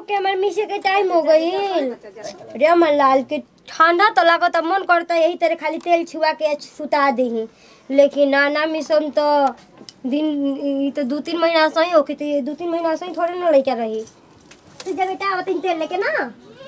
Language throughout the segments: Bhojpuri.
के हमारे मिसे के टाइम हो गई रे अमर लाल के ठंडा तो लागत मन करता यही तरह खाली तेल छुआ के सुता दही लेकिन ना ना मिसम तो दिन ई तो दू तीन महीना सही होके तो ये दू तीन महीना सही थोड़े ना लेके रही तो जब बेटा आवत तेल लेके ना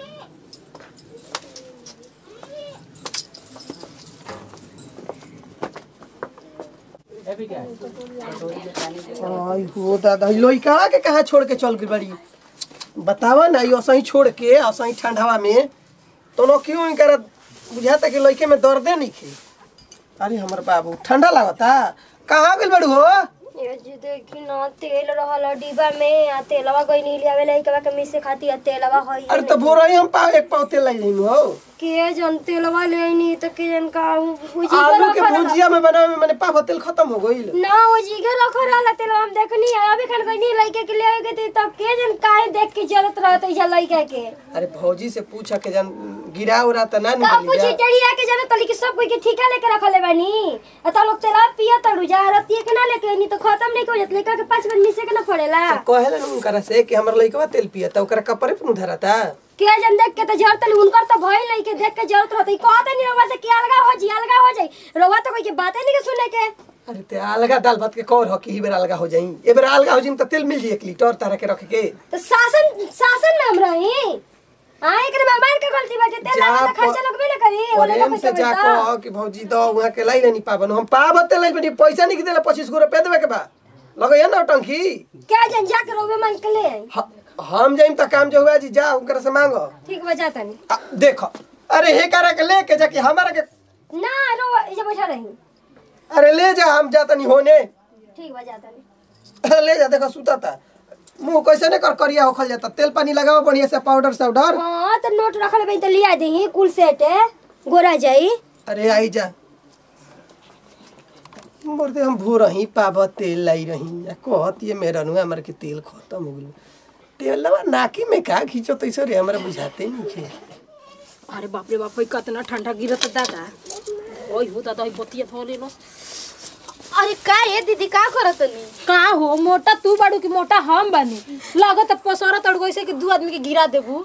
आई हो दादा ई लइका के कहाँ छोड़ के चल गई बड़ी बतावा ना यो सही छोड़ के और सही ठंडवा में तो नो क्यों इनकर बुझाता कि लइके में दर्दे नहीं खे अरे हमर बाबू ठंडा लागता कहाँ गइल बड़ू हो ये जी देखी ना तेल रहल डिब्बा में आ तेलवा गई नहीं लियावे लइका के मिसे खाती आ तेलवा हई अरे तो भोर ही हम पाव एक पाव तेल लाई हो के जन तेलवा ले नहीं तो के जन का उजी आलू के भुजिया में बनावे में मैंने पाव तेल खत्म हो गइल ना उजी के रख रहल तेलवा हम देखनी है अभी खान गई लइका के ले के तब के जन काहे देख के जरूरत रहत है लइका के अरे भौजी से पूछा के जन गिरा उरा त ना का निकली पूछी जा चढ़िया के जरूरत तली के सब कोई के ठीका लेके रखले बानी आ तो लोग तेलवा पिया तड़ू जा रतिए के ना लेके नहीं तो खत्म नहीं हो जात लइका के पांच बार मिसे के ना पड़ेला कहेला न उनकरा से कि हमर लइकवा तेल पिया त ओकरा कपड़े पर धराता के जन देख के तो जरूरत नहीं उनकर तो भइल नहीं के देख के जरूरत रहत कहते नहीं रवा से कि अलगा हो जी अलगा हो जाई रवा तो कोई के बातें नहीं के सुने के अरे ते अलगा दाल भात के कौर हो कि ई बेर अलगा हो जाई ए बेर अलगा हो जाई त तेल मिल जाई एक लीटर तारा के रख के तो शासन शासन में हम रही हाँ एक मेहमान के गलती बाटे तेल जा लगा तो प- खर्चा लगबे ना करी ओले प्रेम ना से जा पैसा कह कि भौजी दो वहां के लाई नहीं पाबन हम पाब तेल लाई बनी पैसा नहीं देला 25 गो रुपया देबे के बा लगै ना टंकी क्या जन जा के रोबे मांग के ले आई ह- हम जाइम त काम जो हुआ जी जा उनकर से मांगो ठीक बजा तनी आ, देखो अरे हे करा के लेके जाके हमारा के ना रो इजे बैठा रही अरे ले जा हम जाता नहीं होने ठीक बजा तनी ले जा देखो सुता था मुंह कैसे नहीं कर करिया होखल जाता तेल पानी लगाओ बढ़िया से पाउडर साउडर हाँ तो नोट रखल बई तो लिया दही कुल सेट है गोरा जाई अरे आई जा बोलते हम भो रही पाब तेल लाई रही या कहत ये मेरा नुआ हमारे के तेल खत्म हो गलो तेलवा नाकी में का खींचो तैसे रे हमरा बुझाते नहीं खे अरे बाप रे बाप होई कतना ठंडा गिरत दादा ओई हो दादा ओई बतिया थोले लो अरे का ये दीदी का करत नी का हो मोटा तू बाड़ू कि मोटा हम बानी लागत पसरा तड़ गइसे कि दू आदमी के गिरा देबू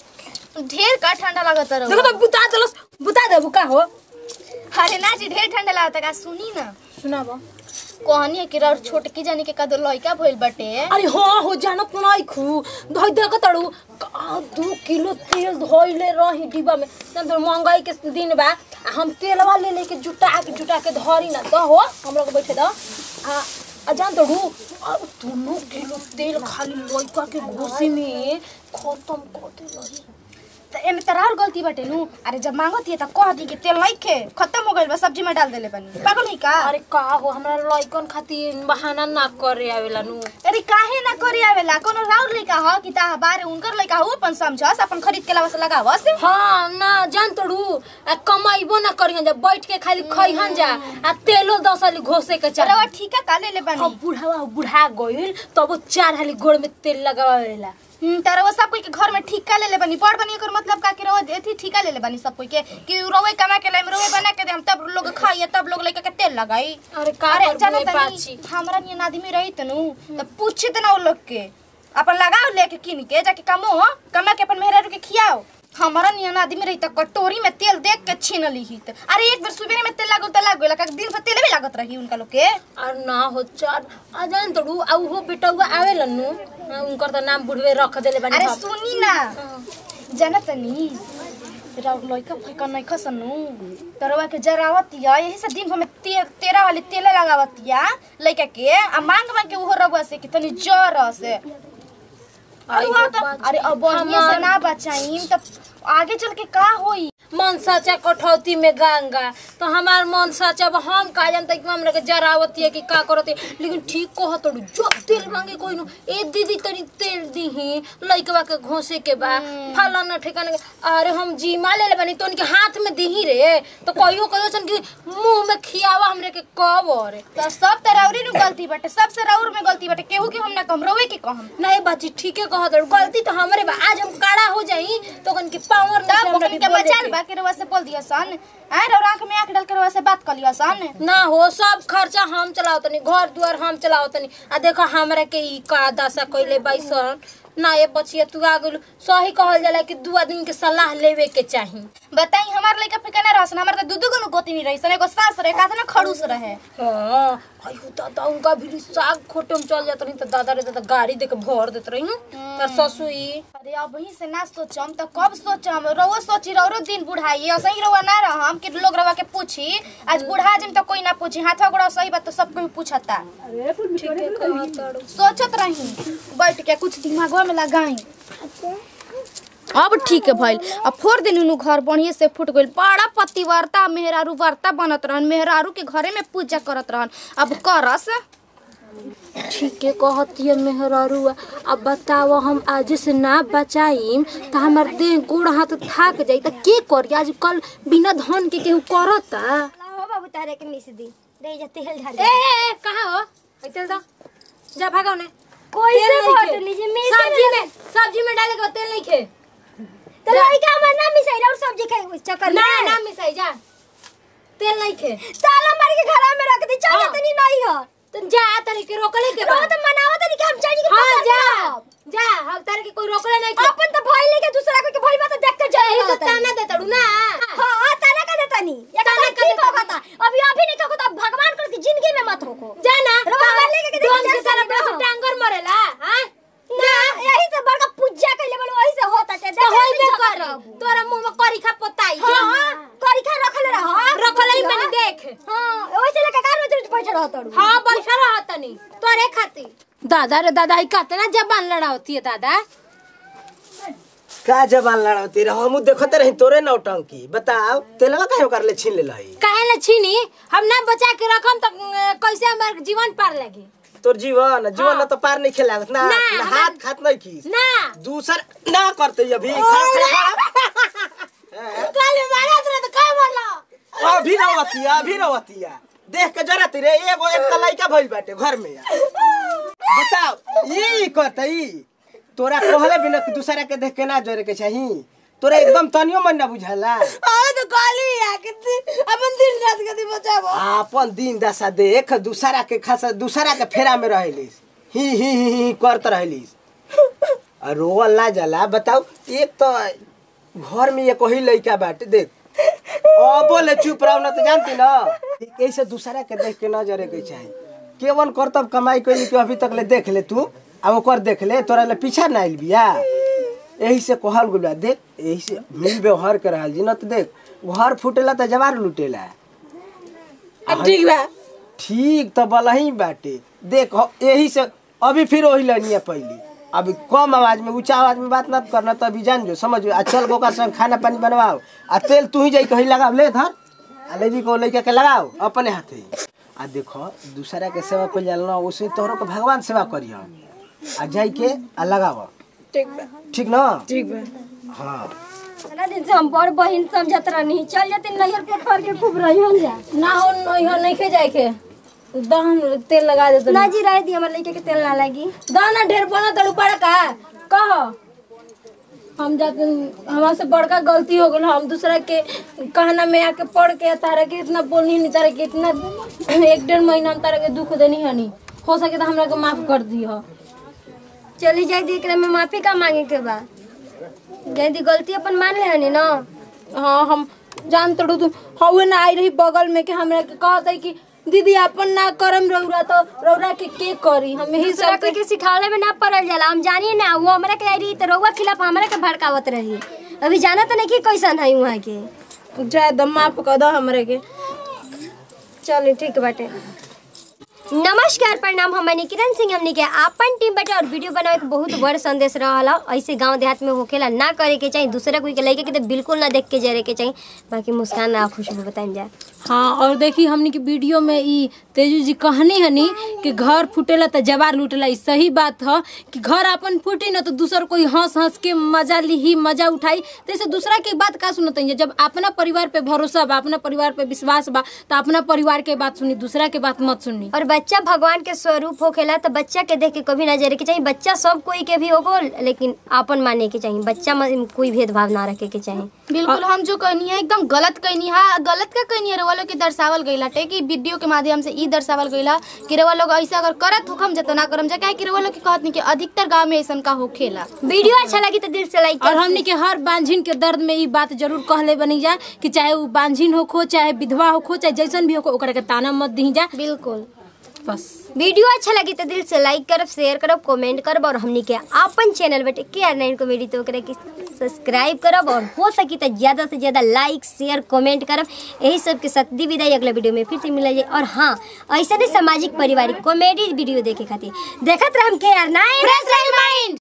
ढेर का ठंडा लागत रहो देखो तो बुता देलस बुता देबू का हो अरे ना जी ढेर ठंडा लागत का सुनी ना सुनाबो कहनी है कि रौर छोटकी जानी के कदर लइका भइल बाटे अरे हाँ हो जानत नहीं खू धोई देख तड़ू का दू किलो तेल धोइले रही डिब्बा में जान तो महंगाई के दिन बा आ हम तेलवा ले लेके जुटा के जुटा के धरी ना दो हो हम लोग बैठे दो आ आ जान तड़ू दोनों किलो तेल खाली लइका के घोसी में खत्म कर दे रही त एमे तोरा और गलती बाटे नु अरे जब मांगत हिए त कह दी कि तेल नहीं खे खत्म हो गइल बा सब्जी में डाल देले बनी पागल है का अरे का हो हमरा लइकन खातिर बहाना ना करे आवेला नु अरे काहे ना करे आवेला कोनो राउर लइका ह कि ता बारे उनकर लइका हो अपन समझस अपन खरीद के लावा से लगावस हाँ ना जान तड़ू आ कमाइबो ना करिहन जा बैठ के खाली खइहन जा आ तेलो दस हाली घोसे के अरे चाही वो ठीक है का ले ले बनी अब बुढ़ावा बुढ़ा गइल तब वो चार हाली गोड़ में तेल लगावेला हम्म, तारा वो सब कोई के घर में ठीका ले ले बनी बड़ बनी एकर मतलब का कि रहो एथी ठीका ले ले बनी सब कोई के कि रोवे कमा के लाइम रोवे बना के दे हम तब लोग खाइए तब लोग लेके के तेल लगाई अरे का अरे करबू जानो ए पाछी तनी हमरा नियन आदमी रही तनु त पूछे त ना वो लोग के अपन लगाओ लेके किन के जाके कमो कमा के अपन मेहरा के खियाओ हमारा नियन आदमी रही त कटोरी में तेल देख के छीन ली ही त अरे एक बार सुबह में तेल लागो त लाग गेला का दिन भर तेल भी लागत रही उनका लोग के और ना हो चार आ जान तड़ू आ उहो बेटौआ आवेला नु आ, उनकर त नाम बुढ़वे रख देले बानी अरे हम। सुनी ना जाना तनी राउर लइका फइका नहीं खसनु तरवा के जरावतिया यही से दिन भर में ते, तेरा वाले तेल लगावतिया लइका के आ मांग मांग के उहो रबुआ से कि तनी जर से अरे आई वहाँ हो तो बात। अरे अब बढ़िया से हमार- ना बचाईम तब आगे चल के का होई मन साचा कठौती में गंगा तो हमार मन साचा अब हम का जानते कि हमरा के जरावती है कि का करती लेकिन ठीक कह तोड़ू जो तेल मांगे कोई नु ए दीदी तनी तेल दीही लइकवा के घोसे के बा फलाना ठिकाना के अरे हम जीमा ले ले बनी तो उनके हाथ में दीही रे तो कहियो कहियो सन कि मुंह में खियावा हमरे के कब रे तो सब त राउरी नु गलती बाटे सबसे राउर में गलती बाटे केहू के हम ना कम रोवे के कहम नहीं बाची ठीके कह तोड़ू गलती तो हमरे बा आज हम काड़ा हो जाई तो कन की पावर तब ओकन के बचाल बा के रवा से बोल दिया सन आ रवा आंख में आंख डाल के रवा से बात कर लिया सन ना हो सब खर्चा हम चलाओ तनी घर दुआर हम चलाओ तनी आ देखो हमरा के ई का दशा कइले बाइसन ना ये बचिया तू आ गेलू सही कहल जाला कि दू आदमी के सलाह लेवे के चाही बताई हमार लइका फिका ना रहसन हमार त दू दू गो गोती रही सन एगो सास रहे का ना खड़ूस रहे हाँ अयो दादा उनका भी साग खोटे में चल जात रही तो दादा रे दादा गाड़ी दे के भर देत रही तर ससुई अरे अब वही से ना सोचम त कब सोचम रउआ सोची रउरो दिन बुढ़ाई असही रउआ ना रहम कि लोग रउआ के पूछी आज बुढ़ा जिम त कोई ना पूछी हाथवा गोड़ा सही बात तो सब कोई पूछता ठीक है कहत तारू। सोचत रही बैठ के कुछ दिमागवा में लगाई अब ठीक है भइल अब फोर दिन उनु घर बढ़िया से फूट गइल बड़ा पतिवर्ता मेहरारू वर्ता बनत रहन मेहरारू के घरे में पूजा करत रहन अब करस ठीक है कहतिया मेहरारुआ अब बताओ हम आज से ना बचाईम तो हमार देह गोड़ हाथ थाक जाई त के करी आज कल बिना धन के केहू करता हो बाबू तारे के मिस दी दे जा तेल ढाल ए ए ए, कहाँ हो ऐ तेल दो जा भागो ने कोई तेल से नहीं भोट खे। लीजिए मिस सब्जी में सब्जी में डाले के बाद तेल नहीं खे तो लड़का हमर ना मिसाई और सब्जी खाए चक्कर ना में ना मिसाई जा तेल नहीं खे ताला मार के घर में रख दी चल हाँ। तनी नहीं हो तो जा तारे के रोकले के रो बाद तो मनाओ तनी कि हम जानी के हाँ पकड़ जा लेब। जा हम तारे के कोई रोकले नहीं के अपन तो भइल नहीं के दूसरा को के भइल बा तो देख के जाए यही तो ताना दे तड़ू ना हां ताना का देता नहीं ये ताना ताना का ठीक देता होगा अभी अभी नहीं कहो तो अब भगवान कर की जिंदगी में मत होको जा ना रोकले लेके के दोन देख के सारा पैसा टांगर मरेला हां ना यही से बड़का पूजा कइले बड़ वही से होता है तो होई में कर तोरा मुंह में करी खा पोताई हां करी खा रखले रह रखले ही मैंने देख हां ओइसे लेके कार में बैठे रह तड़ू हाँ बैठा रहा तनी तोरे खाती दादा रे दादा ई कितना जबान लड़ावती है दादा का जबान लड़ावती रह हमू देखते रही तोरे नौटंकी बताओ तेलवा काहे कर ले छीन ले लही काहे ले छीनी हम ना बचा के रखम तो अ, कैसे हमार जीवन पार लगी तोर जीवन जीवन न तो पार नहीं खेलावत ना ना, ना हम- हाथ खात नहीं खीस ना दूसर ना करते अभी खा खा काले मारा तोरा तो का बोला अभी रवतिया अभी रवतिया देख के जरा तेरे एगो एक तलाई का भइल बाटे घर में बताओ ये करतई तोरा कहले बिना कि दूसरा के देख के ना जरे के चाही तोरा एकदम तनियो मन ना बुझाला आ तो काली आ कितनी अपन दिन रात कदी बचाबो आपन दिन दशा देख दूसरा के खासा दूसरा के फेरा में रहलिस ही ही ही ही करत रहलिस और रोवल ना जाला बताओ एक तो घर में एक ही लइका बाटे देख ओ बोले चुप रहो ना तो जानती ना ऐसे दूसरा के देख के ना जरे के चाही केवन करतब कमाई कइली कि अभी तक ले देख ले तू अब ओकर देख ले तोरा ले पीछा ना आइल बिया यही से कहल गुल बा देख यही से मिल व्यवहार के रहल जी ना तो देख घर फूटेला तो जवार लुटेला ठीक बा ठीक तो बलही बाटे देख हो- यही से अभी फिर वही लनिया पहली अभी कम आवाज में ऊंचा आवाज में बात ना करना तो अभी जान जो समझ आ चल गो का संग खाना पानी बनवाओ आ तेल तू ही जाई कहीं लगाओ ले धर आ लेवी को लइका के लगाओ अपने हाथे आ देखो दूसरा के सेवा कर जाला उसे तोहरो के भगवान सेवा करियो आ जाई के आ लगाओ ठीक बा ठीक ना ठीक बा हाँ सारा दिन से हम बड़ बहिन समझत रहनी चल जाते नैहर पे फर के खूब रही हम जा ना हो नहीं हो नहीं खे जाए के दहन तेल लगा दे तो ना जी रह दी हमारे लड़के के तेल ना लगी दाना ढेर बना तड़ू पड़ा का कह हम जाते हमारे से बड़का गलती हो गल हम दूसरा के कहना में आके पढ़ के तारा के इतना बोलनी नहीं तारा के इतना एक डेढ़ महीना हम तारा के दुख देनी हनी हो सके तो हमरा के माफ कर दी हो चली जाए दी एकरा में माफी का मांगे के बा जाए दी गलती अपन मान ले हनी ना हाँ हम जान तड़ू तू हवे ना आई रही बगल में के हमरा के कहत है कि दीदी अपन ना करम रौरा तो रौरा के के करी हम यही दूसरा सब कोई के सिखावले में ना पड़ल जाला हम जानिए ना वो हमरा के आई रही तो रउआ खिलाफ हमरा के भड़कावत रही अभी जाना तो नहीं कि कैसन है वहाँ के जाए दम माफ कर दो हमरे के चलो ठीक बाटे नमस्कार प्रणाम हम किरण सिंह हमने के आपन टीम बटे और वीडियो बनावे के बहुत बड़ संदेश रहला ऐसे गांव देहात में होखेला ना करे के चाहिए दूसरा कोई के लइके के तो बिल्कुल ना देख के जरे के चाहिए बाकी मुस्कान आ खुशबू बताइम जाए हाँ और देखी हमनी के वीडियो में ई तेजू जी कहनी हनी कि घर फूटेला तो जवार लूटेला ई सही बात ह कि घर अपन फूटी ना तो दूसर कोई हंस हंस के मजा ली मजा उठाई तो ऐसे दूसरा के बात का सुनत है जब अपना परिवार पे भरोसा बा अपना परिवार पे विश्वास बा तो अपना परिवार के बात सुनी दूसरा के बात मत सुनी और बच्चा भगवान के स्वरूप होखेला तो बच्चा के देख के कभी ना जरे के चाहिए बच्चा सब कोई के भी होगो लेकिन आपन माने के चाहिए बच्चा में कोई भेदभाव ना रखे के चाहिए बिल्कुल हम जो कहनी है एकदम गलत कहनी है गलत का कहनी है वालों के दर्शावल गई लाटे कि वीडियो के माध्यम से ई दर्शावल गइल ह कि रउआ लोग ऐसा अगर करत होखम जा त ना करम जा काहे कि रउआ लोग के कहत नहीं कि अधिकतर गांव में ऐसन का होखेला वीडियो अच्छा लगी तो दिल से लाइक और हमनी के हर बांझिन के दर्द में ई बात जरूर कहले बनी जा कि चाहे उ बांझिन होखो चाहे विधवा होखो चाहे जैसन भी होखो ओकरा के ताना मत दी जा बिल्कुल बस वीडियो अच्छा लगी तो दिल से लाइक करब शेयर करब कमेंट करब और हमनी के अपन चैनल बेटे के आर नाइन कॉमेडी तो ओकरा के सब्सक्राइब करब और हो सकी तो ज़्यादा से ज़्यादा लाइक शेयर कमेंट करब यही सब के साथ दी विदाई अगला वीडियो में फिर से मिला जाए और हाँ ऐसा नहीं सामाजिक पारिवारिक कॉमेडी वीडियो देखे खातिर देखत रहम के आर नाइन